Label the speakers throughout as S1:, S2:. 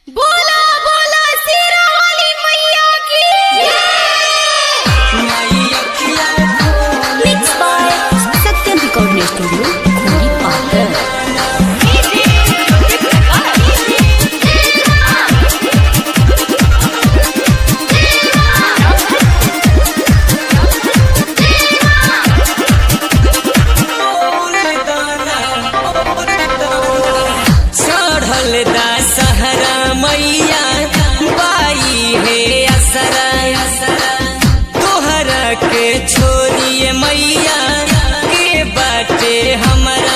S1: बोला बोला शेरा वाली मैया की
S2: Mixed by Satyam Recording Studio, Khuri Pathar.
S3: चढ़ल दा सहरा मैया बाई हे असरा तोहरा के छोड़िए मैया के बाटे हमरा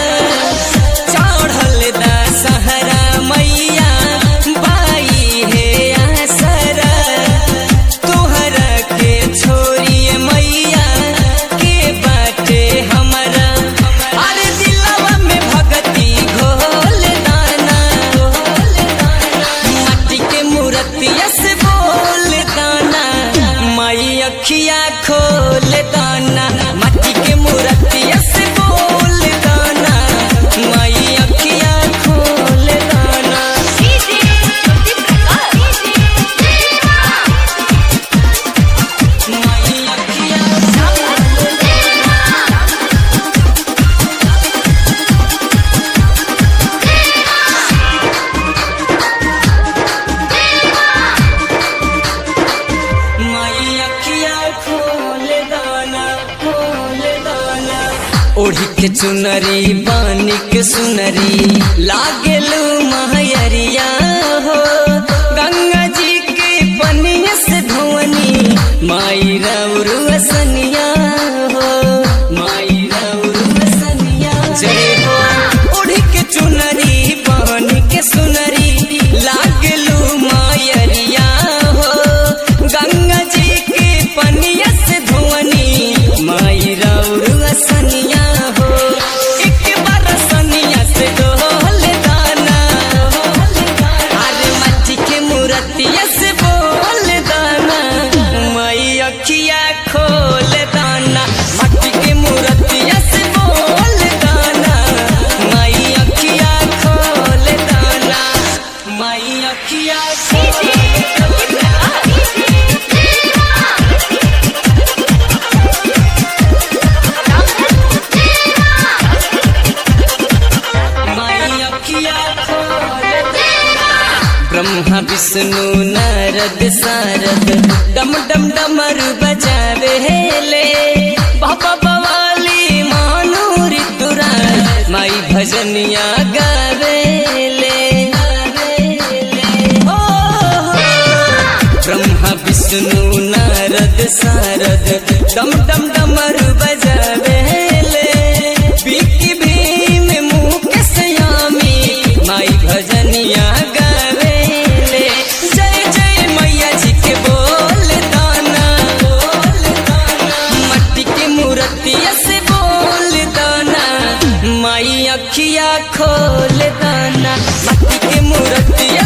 S3: चढ़ल दा सहरा मैया बाई हे असरा तोहरा के छोड़िए मैया के बाटे हमरा अरे दिलवा में भगती घोल दाना माटी के मूर्तिया से बोल दाना माई अखिया खोल दाना माटी के मूर्तिया से बोल दाना माई अखिया खोल दाना माई अखिया माई अखिया खोल दाना खोल दाना ओढ़ी के चुनरी बानी के सुनरी लागेलू महयरिया हो गंगा जी के पनिया से धोवनी माई रौरू असनिया हो माई रौरू असनिया जय हो ओढ़ी के चुनरी बानी के सुनरी लागेलू मायरिया हो गंगा जी के पनिया से धोवनी माई रौरू असनिया हो एक बार सनिया से डोल दाना अरे मट्टी के मूर्तिया से बोल दाना माई अखिया खोल दाना मट्टी के मूर्तिया से बोल दाना माई अखिया खोल दाना माई अखिया खोल माई अखिया खोल ब्रह्मा विष्णु नारद सारद डम डम डमर बजावे हेले बाबा बवाली मानो ऋतुराज माई भजनिया गावेले ओ ब्रह्मा विष्णु नारद सारद डम डम डमर बजावेले बिकी भीम मुकेश यामी माई भजनिया गावेले जय जय मैया जी के बोल दाना बोल दाना मट्टी के मूर्तिया से बोल दाना माई अखिया खोल दाना मट्टी के मूर्तिया